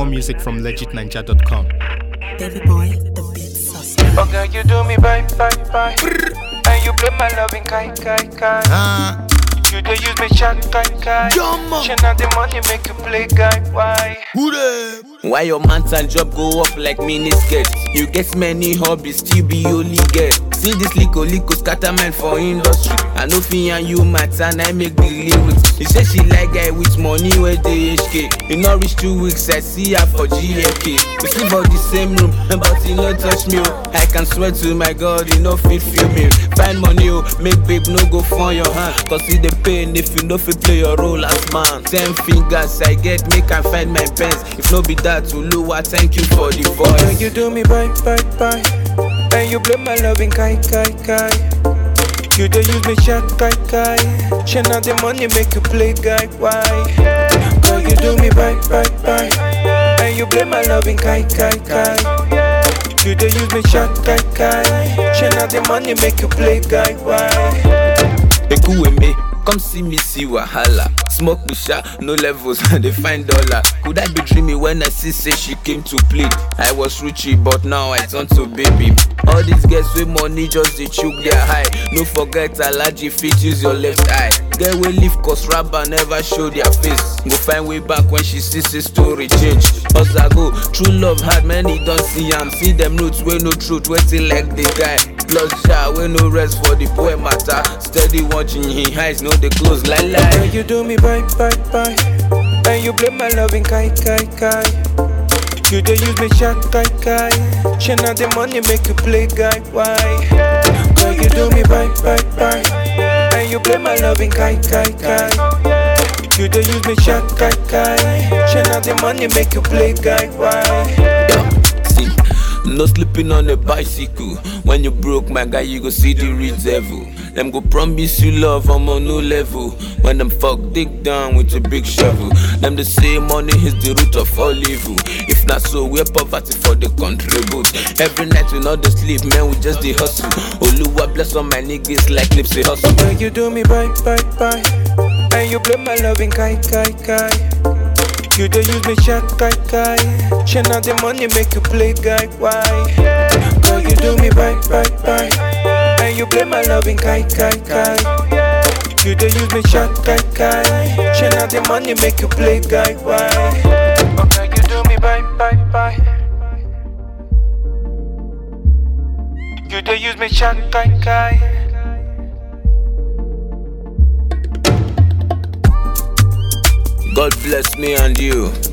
music from legitninja.com. Baby boy, the beat suspect. Okay, you do me bye bye bye. And you play my loving kai kai kai. Ah, You dey use me chat kai kai. Jumbo. Share now the money make you play guy. Why? who dey? Why your man's and job go up like mini skirt? You get many hobbies, still be only girl. See this lico lico scatter man for industry. I know fi and you matter, and I make the lyrics. She say she like guy with money where they HK. In not reach two weeks, I see her for GFK. We sleep for the same room, but he no touch me. Oh. I can swear to my God, he no fit feel me. Find money, oh, make babe no go for your hand. Cause see the pain if you no fit play your role as man. Ten fingers I get, make I find my pens. If no be that, Uluwa, thank you for the Okay, voice. you do me bye bye bye. And you play my loving kai kai kai. You dey use me chat kai kai. Share now the money make you play guy. Why? Girl, you do me bye bye bye. And you play my loving kai kai kai. You dey use me chat kai kai. Share now the money make you play guy. Why? Ekuweme, come see me see wahala. Smoke pusha, no levels, they find dollar. Could I be dreaming when I see say she came to plead? I was Richie, but now I turn to baby. All these girls with money just they choke their high. No forget allergy fit use your left eye. Get we leave cause rapper never show their face. Go find way back when she sees the story change. Us I go, true love hard, many don't see am. See them roots where no truth, waiting like the guy. Plus ja, we no rest for the boy matter. Steady watching his eyes, no they close like Girl, lie. you do me bye bye bye. And you play my loving kai kai kai. You dey use me chat kai kai. Share now the money make you play guy. Why? Girl, you do me bye bye bye. And you play my loving kai kai kai. You dey use me chat kai kai. Share now the money make you play guy. Why? Yeah, see, no sleeping on a bicycle. When you broke, my guy, you go see the real devil. Them go promise you love, I'm on no level. When them fuck dig down with a big shovel. Them they say money is the root of all evil. If not so, we're poverty for the contribute. Every night we not the sleep, man, we just the hustle. Oluwa bless all my niggas like Nipsey hustle. Girl, you do me bye bye bye. And you play my loving kai kai kai. You dey use me chat kai kai. Share now the money make you play guy. Why? Girl, you do me bye bye bye. And you play my loving kai kai kai. You dey use me chat kai kai. Share now the money make you play guy. Why? Okay, you do me bye bye bye. You dey use me chat kai kai. God bless me and you.